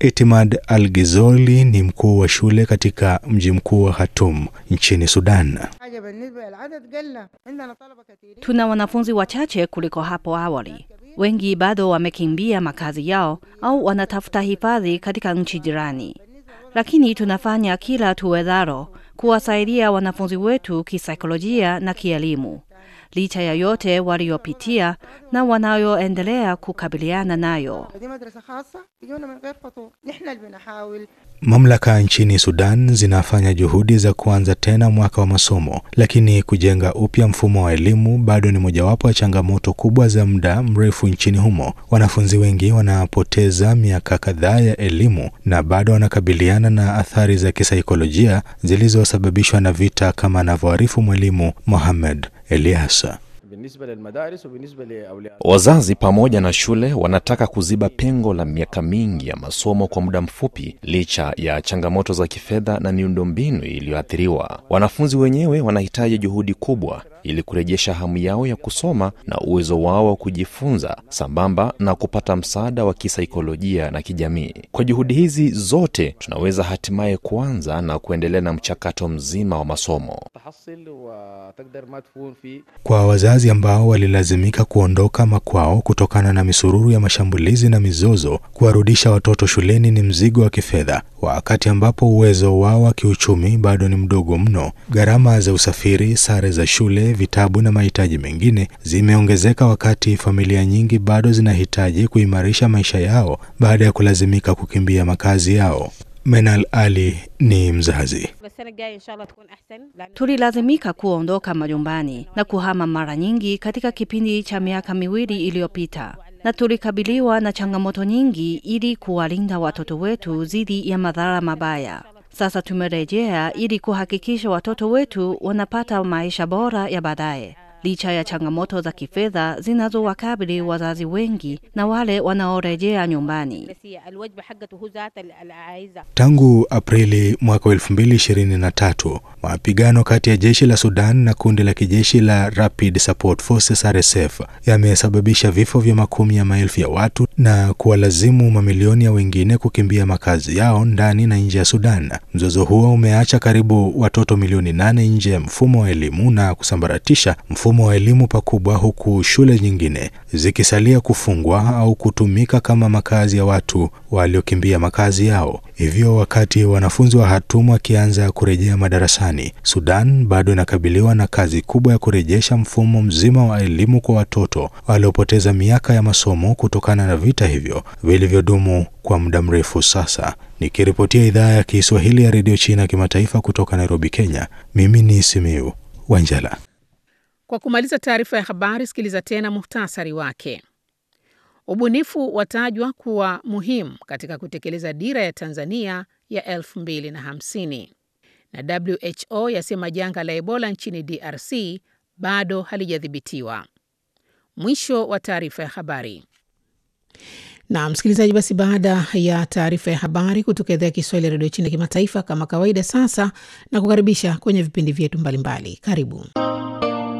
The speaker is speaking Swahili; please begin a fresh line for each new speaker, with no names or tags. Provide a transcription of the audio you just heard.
Itimad Al Gizoli ni mkuu wa shule katika mji mkuu wa Khartoum nchini Sudan.
Tuna wanafunzi wachache kuliko hapo awali. Wengi bado wamekimbia makazi yao au wanatafuta hifadhi katika nchi jirani, lakini tunafanya kila tuwezalo kuwasaidia wanafunzi wetu kisaikolojia na kielimu, licha ya yote waliopitia na wanayoendelea kukabiliana nayo.
Mamlaka nchini Sudan zinafanya juhudi za kuanza tena mwaka wa masomo, lakini kujenga upya mfumo wa elimu bado ni mojawapo ya changamoto kubwa za muda mrefu nchini humo. Wanafunzi wengi wanapoteza miaka kadhaa ya elimu na bado wanakabiliana na athari za kisaikolojia zilizosababishwa na vita, kama anavyoarifu mwalimu Mohamed Eliasa.
Wazazi pamoja na shule wanataka kuziba pengo la miaka mingi ya masomo kwa muda mfupi, licha ya changamoto za kifedha na miundombinu iliyoathiriwa. Wanafunzi wenyewe wanahitaji juhudi kubwa ili kurejesha hamu yao ya kusoma na uwezo wao wa kujifunza, sambamba na kupata msaada wa kisaikolojia na kijamii. Kwa juhudi hizi zote, tunaweza hatimaye kuanza na kuendelea na mchakato mzima wa masomo.
Kwa wazazi ambao walilazimika kuondoka makwao kutokana na misururu ya mashambulizi na mizozo, kuwarudisha watoto shuleni ni mzigo wa kifedha, wakati ambapo uwezo wao wa kiuchumi bado ni mdogo mno. Gharama za usafiri, sare za shule, vitabu na mahitaji mengine zimeongezeka, wakati familia nyingi bado zinahitaji kuimarisha maisha yao baada ya kulazimika kukimbia makazi yao. Menal Ali ni mzazi.
Tulilazimika kuondoka majumbani na kuhama mara nyingi katika kipindi cha miaka miwili iliyopita, na tulikabiliwa na changamoto nyingi ili kuwalinda watoto wetu dhidi ya madhara mabaya. Sasa tumerejea ili kuhakikisha watoto wetu wanapata maisha bora ya baadaye, licha ya changamoto za kifedha zinazowakabili wazazi wengi na wale wanaorejea nyumbani.
Tangu Aprili mwaka 2023 mapigano kati ya jeshi la Sudan na kundi la kijeshi la Rapid Support Forces RSF yamesababisha vifo vya makumi ya maelfu ya watu na kuwalazimu mamilioni ya wengine kukimbia makazi yao ndani na nje ya Sudan. Mzozo huo umeacha karibu watoto milioni nane nje ya mfumo wa elimu na kusambaratisha mfumo wa elimu pakubwa, huku shule nyingine zikisalia kufungwa au kutumika kama makazi ya watu waliokimbia makazi yao. Hivyo wakati wanafunzi wa Khartoum wakianza kurejea madarasani, Sudan bado inakabiliwa na kazi kubwa ya kurejesha mfumo mzima wa elimu kwa watoto waliopoteza miaka ya masomo kutokana na vita hivyo vilivyodumu kwa muda mrefu sasa. Nikiripotia idhaa ya Kiswahili ya redio China kimataifa kutoka Nairobi, Kenya, mimi ni Simiu Wanjala.
Kwa kumaliza taarifa ya habari, sikiliza tena muhtasari wake. Ubunifu watajwa kuwa muhimu katika kutekeleza dira ya Tanzania ya 2050 na WHO yasema janga la Ebola nchini DRC bado halijadhibitiwa. Mwisho wa taarifa ya habari. Na msikilizaji, basi baada ya taarifa ya habari kutoka idhaa ya Kiswahili ya redio China kimataifa, kama kawaida, sasa na kukaribisha kwenye vipindi vyetu mbalimbali. Karibu.